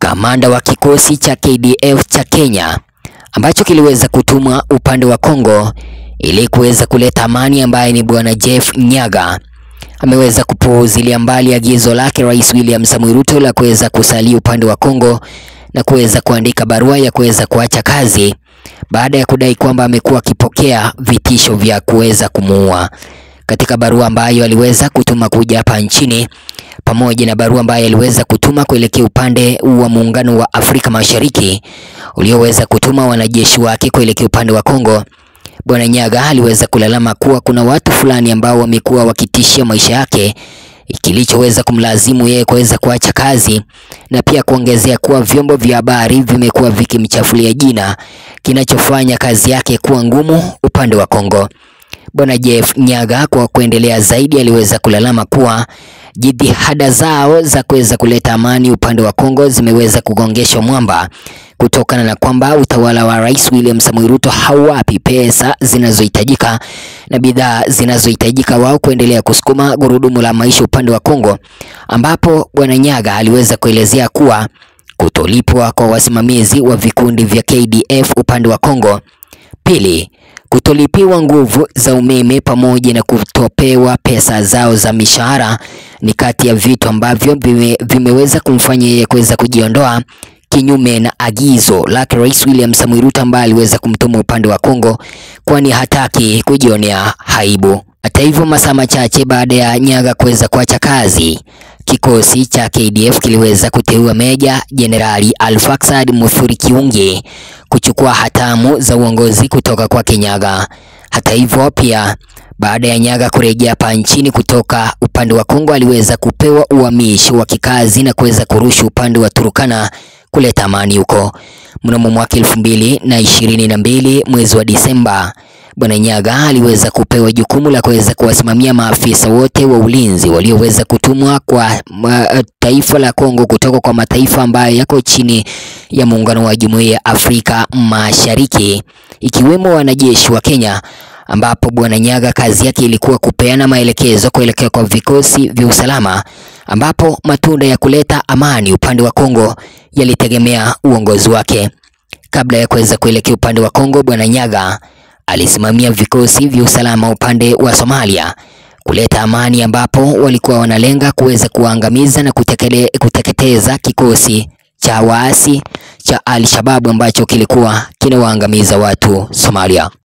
kamanda wa kikosi cha KDF cha Kenya ambacho kiliweza kutumwa upande wa Kongo ili kuweza kuleta amani, ambaye ni bwana Jeff Nyaga ameweza kupuuzilia mbali agizo lake Rais William Samoei Ruto la kuweza kusalia upande wa Kongo na kuweza kuandika barua ya kuweza kuacha kazi baada ya kudai kwamba amekuwa akipokea vitisho vya kuweza kumuua. Katika barua ambayo aliweza kutuma kuja hapa nchini pamoja na barua ambayo aliweza kutuma kuelekea upande wa muungano wa Afrika Mashariki ulioweza kutuma wanajeshi wake kuelekea upande wa Kongo, Bwana Nyaga aliweza kulalama kuwa kuna watu fulani ambao wamekuwa wakitishia maisha yake kilichoweza kumlazimu yeye kuweza kuacha kazi na pia kuongezea kuwa vyombo vya habari vimekuwa vikimchafulia jina kinachofanya kazi yake kuwa ngumu upande wa Kongo. Bwana Jeff Nyaga kwa kuendelea zaidi aliweza kulalama kuwa jitihada zao za kuweza kuleta amani upande wa Kongo zimeweza kugongeshwa mwamba kutokana na kwamba utawala wa Rais William Samoei Ruto hauwapi pesa zinazohitajika na bidhaa zinazohitajika wao kuendelea kusukuma gurudumu la maisha upande wa Kongo, ambapo Bwana Nyaga aliweza kuelezea kuwa kutolipwa kwa wasimamizi wa vikundi vya KDF upande wa Kongo. Pili, kutolipiwa nguvu za umeme pamoja na kutopewa pesa zao za mishahara ni kati ya vitu ambavyo vime, vimeweza kumfanya yeye kuweza kujiondoa kinyume na agizo lake Rais William Samoei Ruto ambaye aliweza kumtuma upande wa Kongo, kwani hataki kujionea haibu. Hata hivyo, masaa machache baada ya Nyaga kuweza kuacha kazi, kikosi cha KDF kiliweza kuteua Meja Jenerali Alfaxad Muthuri Kiungi kuchukua hatamu za uongozi kutoka kwa Nyaga. Hata hivyo, pia baada ya Nyaga kurejea hapa nchini kutoka upande wa Kongo, aliweza kupewa uhamishi wa kikazi na kuweza kurusha upande wa Turukana kuleta amani huko. Mnamo mwaka elfu mbili na ishirini na mbili mwezi wa Disemba, Bwana Nyaga aliweza kupewa jukumu la kuweza kuwasimamia maafisa wote wa ulinzi walioweza kutumwa kwa uh, taifa la Kongo kutoka kwa mataifa ambayo yako chini ya muungano wa Jumuiya ya Afrika Mashariki ikiwemo wanajeshi wa Kenya ambapo Bwana Nyaga kazi yake ilikuwa kupeana maelekezo kuelekea kwa vikosi vya usalama, ambapo matunda ya kuleta amani upande wa Kongo yalitegemea uongozi wake. Kabla ya kuweza kuelekea upande wa Kongo, Bwana Nyaga alisimamia vikosi vya usalama upande wa Somalia kuleta amani, ambapo walikuwa wanalenga kuweza kuangamiza na kutekele, kuteketeza kikosi cha waasi cha Al-Shabaab ambacho kilikuwa kinawaangamiza watu Somalia.